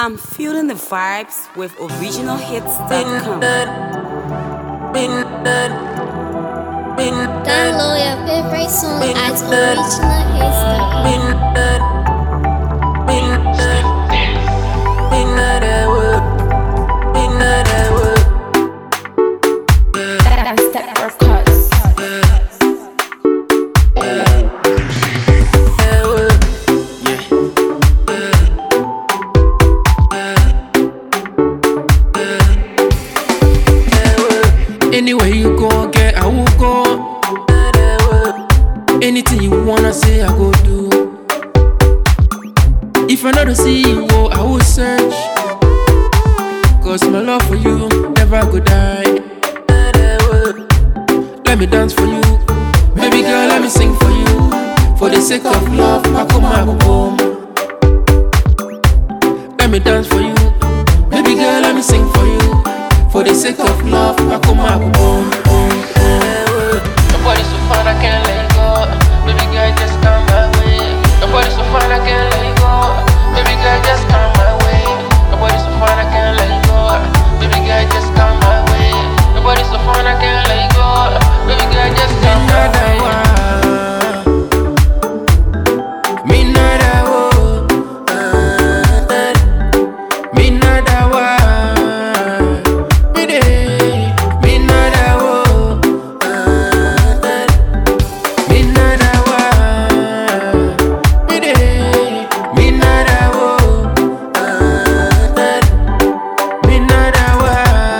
I'm feeling the vibes with originalhits.com. Download your favorite song at originalhits.com. That's Step Records. Anywhere you go, get I will go. Anything you wanna say, I go do. If I know to see you, oh, I will search. Cause my love for you never go die. Let me dance for you. Baby girl, let me sing for you. For the sake of love, I come my home. Let me dance for you. Baby girl, let me sing for you. For the sake of love, I come my home. Nobody's so fine, I can't let go. Baby girl, just come my way. Nobody's so fine, I can't let go. Baby girl, just come my way. Nobody's so fine, I can't let go. Baby girl, just come my way. Nobody's so fine, I can't let go. Baby girl, just come my way. Me nada wo, me nada wa, me de, me nada wo, me nada wa, me de, me nada wo, me nada wa,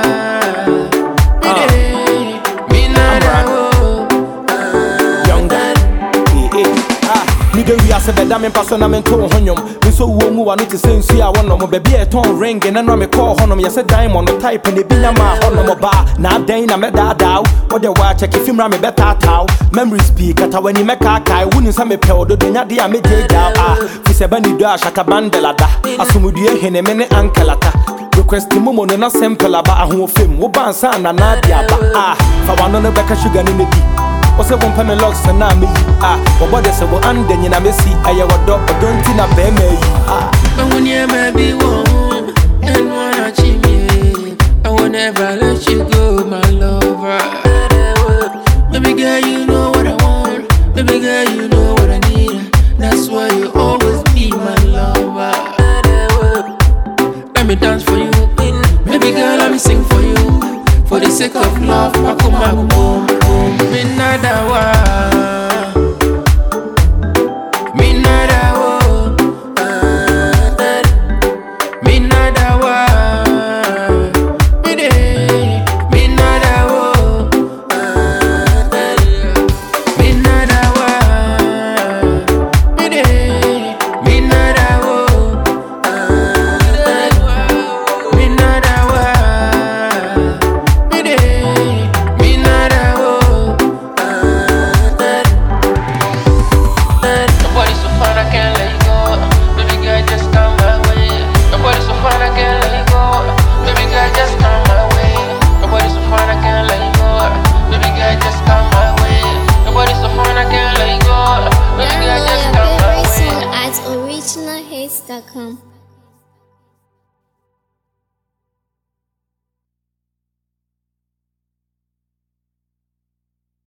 me de, me nada wo. younger. Eh, eh, ah. Nigga wiase bɛda me mpa so na mento wo ho nnwom me nso wuo mu wa no te sɛ nsu a wɔnom baabi a ɛtɔn ring ne no a mekɔɔ hɔnom yɛsɛ diamond no type ne bi nya maa hɔnom ɔbaa na adɛn na mɛdaadaa wo wode waakyɛke fi mmra mebɛtaataa wo memories pii kata w'ani mɛkaakae wonim sɛ mepɛ wo dodo nyade a megyegyaa a fi sɛ bɛne dɔ a shatabandela asomdue hene me ne ankelata request momo no na simple aba ahoɔfam woba ansa nanaade aba a fa wano no bɛka sugar no no di wɔsɛ wompɛ me locks na meyi a wɔbɔ de sɛ wo anda nyina mɛsi ɛyɛ wɔdɔ ɔdɔ nti na bɛɛma ayi a I will never be one and wanna achieve me. I will never let you go, my lover. Baby girl, you know what I want. Baby girl, you know what I need. That's why you always be my lover. Let me dance for you. Baby girl, let me sing for you. For the sake of love, I come back home. Me nada wa.